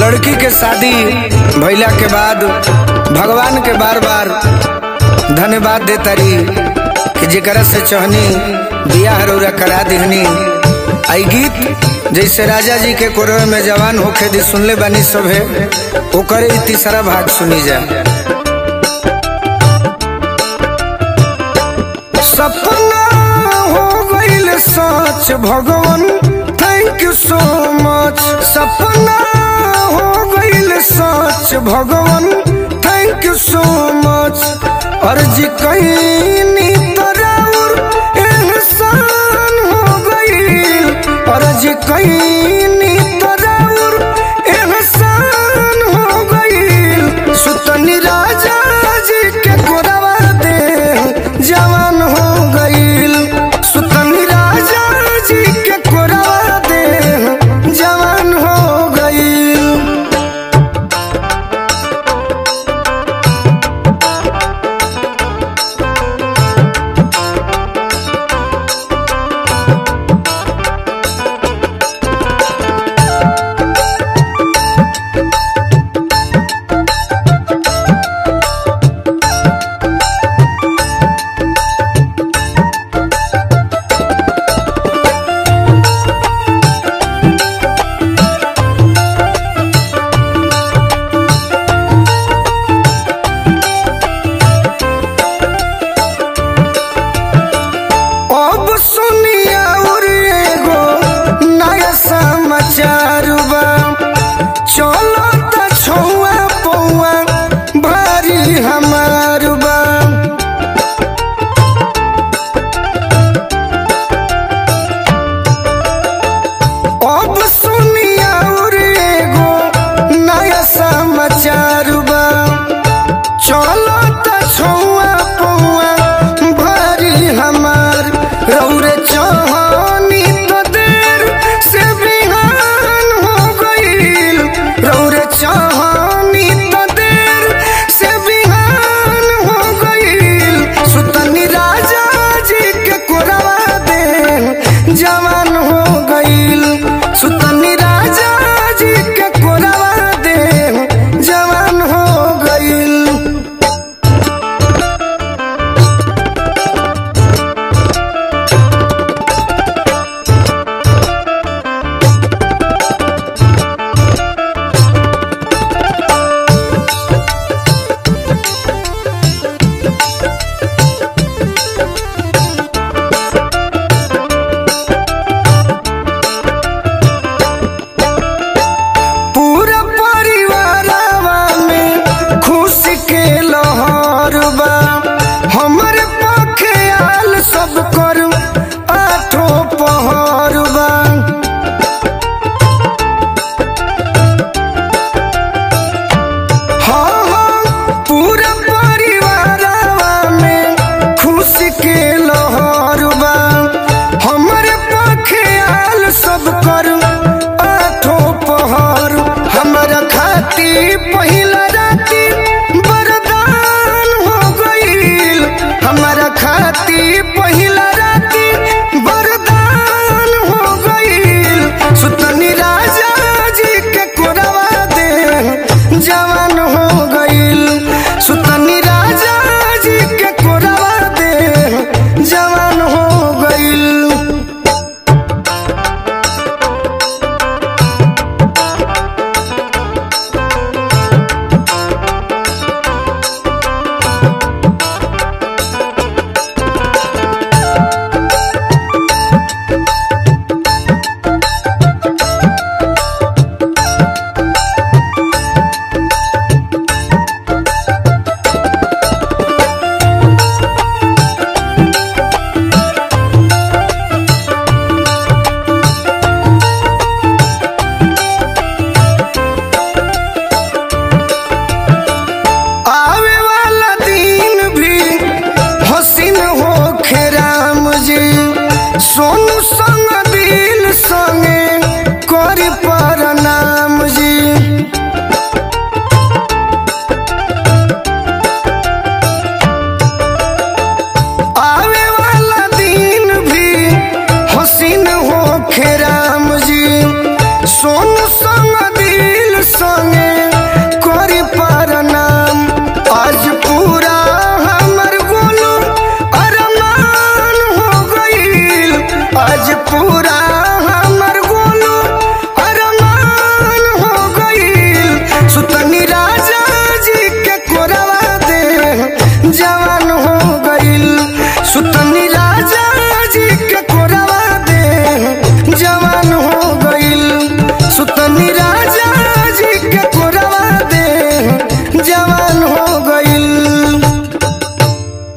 लड़की के शादी भइला के बाद भगवान के बार बार धन्यवाद देतारी कि जेकरा से चहनी बियाह रौरा करा दिहनी आई गीत जैसे राजा जी के कोरवे में जवान होखे दी सुनले बानी सभे ओकरे ई तीसरा भाग सुनी जा सपना हो गईल सच भगवान थैंक यू सो मच सपना हो गईल सच भगवान थैंक यू सो मच अर्जी कहीं तराउर एहसान हो गईल अर्जी कहीं तराउर एहसान हो गईल सुतनी राजा जी के कोरवा दे जवान हो गईल सुतनी राजा जी के कोरवा दे जवान हो गईल अब सुनिया और एगो नया समाचार बा चलो त छौआ पौआ भारी हमार बा अब सुनिया और एगो नया समाचार बा चलो त छौआ पौआ भारी हमार रौरे चौहानी तो देर से बिहान हो गईल रौरे चौहानी तो देर से बिहान हो गईल सुतनी राजा जी के कोरवा दे जवान हो गईल सुतनी राजा जी के कोरवा दे जवान हो गईल पूरा परिवारवा में खुशी के लहर बा हमरे पखे आल सब कर आठो पहर बा हाँ हाँ पूरा परिवारवा में खुशी के लहर बा हमरे पखे आल सब कर आठो पहर हमरा खाती पहिला राती बरदान हो गईल हमरा खाती पहिला राती बरदान हो गईल सुतनी राजा जी के कोरवा दे जवान हो गईल सुतनी राजा जी के कोरवा दे जवान हो गईल आवे वाला दिन भी हसीन हो राम जी सोनू संग दिल संगे